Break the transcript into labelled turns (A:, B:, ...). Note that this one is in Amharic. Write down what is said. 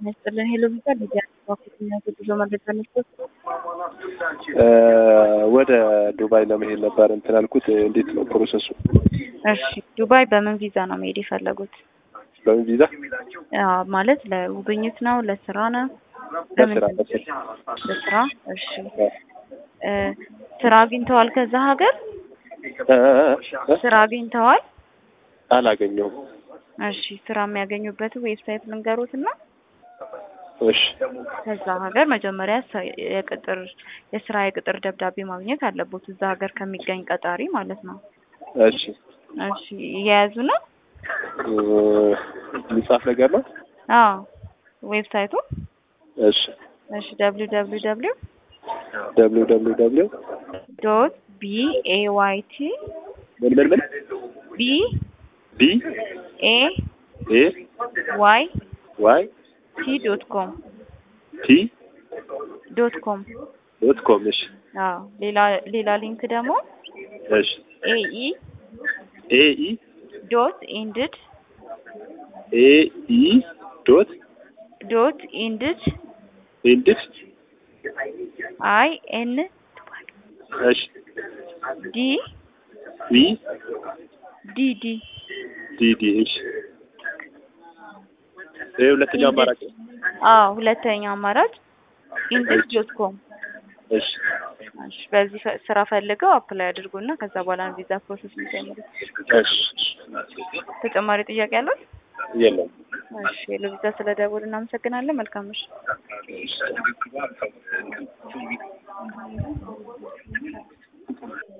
A: ጤና ይስጥልን። ሄሎ ቪዛ ሊዲያ ባኩትና ጉዞ መረጃ ነበር።
B: ወደ ዱባይ ለመሄድ ነበር እንትን ያልኩት። እንዴት ነው ፕሮሰሱ?
A: እሺ ዱባይ በምን ቪዛ ነው መሄድ የፈለጉት?
B: በምን ቪዛ?
A: አዎ፣ ማለት ለጉብኝት ነው? ለስራ ነው?
B: ለስራ
A: ለስራ። እሺ እ ስራ አግኝተዋል? ከዛ ሀገር ስራ አግኝተዋል?
B: አላገኘሁም።
A: እሺ ስራ የሚያገኙበት ዌብሳይት ልንገሩት እና
B: እሺ
A: ከዛ ሀገር መጀመሪያ ሰ- የቅጥር የስራ የቅጥር ደብዳቤ ማግኘት አለቦት እዛ ሀገር ከሚገኝ ቀጣሪ ማለት ነው።
B: እሺ
A: እሺ እየያዙ ነው?
B: እ የሚጻፍ ነገር ነው?
A: አዎ ዌብሳይቱ
B: እሺ
A: እሺ ደብሊው ደብሊው ደብሊው
B: ደብሊው ደብሊው ደብሊው
A: ዶት ቢ ኤ ዋይ ቲ
B: ምን ምን ምን
A: ቢ
B: ቢ
A: ኤ
B: ኤ
A: ዋይ
B: ዋይ
A: ቲ ዶት ኮም
B: ቲ
A: ዶት ኮም
B: ዶት ኮም እሺ
A: አዎ ሌላ ሌላ ሊንክ ደግሞ
B: እሺ
A: ኤ ኢ
B: ኤ ኢ
A: ዶት ኢንድድ
B: ኤ ኢ ዶት
A: ዶት ኢንድድ
B: ኢንድስ
A: አይ ኤን
B: እሺ
A: ዲ
B: ቢ
A: ዲ ዲ
B: ዲ ዲ እሺ ይሄ ሁለተኛው አማራጭ ነው።
A: አዎ ሁለተኛ አማራጭ ኢንድድ ዶት ኮም
B: እሺ
A: እሺ በዚህ ፈ- ስራ ፈልገው አፕላይ አድርጉና ከዛ በኋላ ነው ቪዛ ፕሮሰስ የሚጀምሩት።
B: እሺ
A: ተጨማሪ ጥያቄ ያለው?
B: የለም
A: እሺ ለቪዛ ስለደወሉ እናመሰግናለን። መልካም ምሽት።